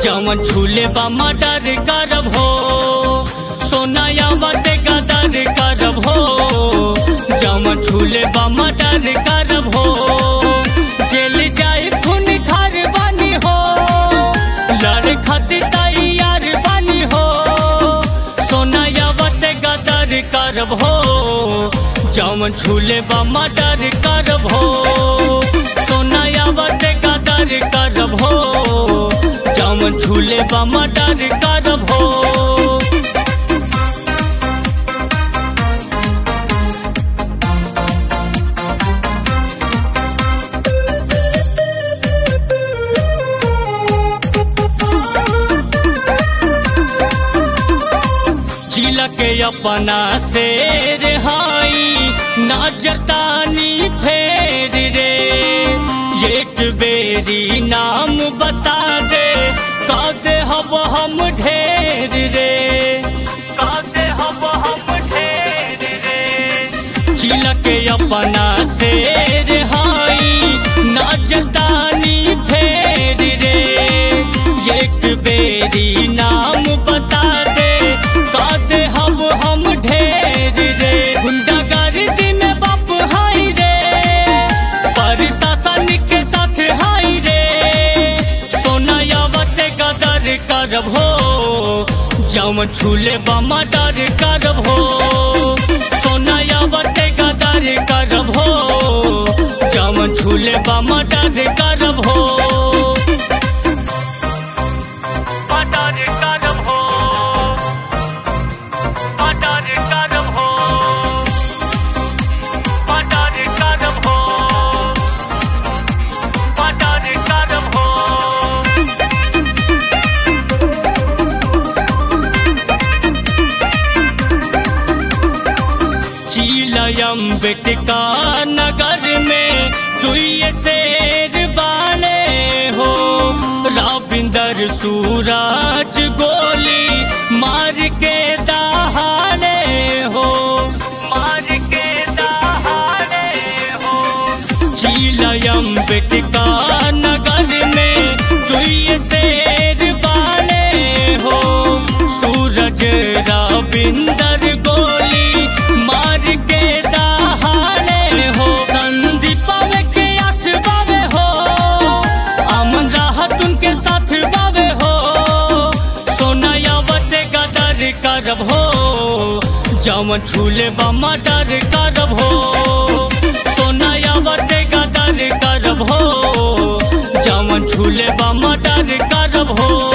जवन छूले बा मर्डर करब हो सोनाया बाटे गदर करब हो जवन छूले बा मर्डर करब हो जेल जाए खून खार बानी हो लड़ खातिर तैयार बानी हो सोनाया बाटे गदर करब हो जवन छूले बा मर्डर करब हो सोनाया बाटे गदर करब हो जवन छूले बा मर्डर करब हो जिला के अपना शेर हाई नजरतानी फेर रे एक बेरी नाम बता दे कादे हब हम ढेर रे कादे हब हम ढेर रे जिला के अपना शेर हाई नजरतानी फेर रे एक बेरी नाम बता दे कादे हब हम ढेर रे गुंडागर्दी में बाप हाई रे प्रशासन के साथ हाई रे सोनाया बटे गदर करब हो जम छूले बमा डर करब हो सोनाया बटे गदर करब हो जम छूले बमा डर करब हो मर्डर करब हो मर्डर करब हो मर्डर करब हो मर्डर करब हो चीलयम बेटका नगर में दुई शेर बाले हो राविंदर सूरज गोली मार के दहाड़े हो मार के दहाड़े हो चीलयम बेटका नगर में दुई शेर बाले हो सूरज राविंदर गोली मार के दहाड़े हो संदीप बाबे के आस बाबे हो अमन राहत उनके साथ बाबे हो सोनाया बटे गदर करब हो जवन छूले बमा डर करब हो सोनाया बटे गदर करब हो जवन छूले बमा डर करब हो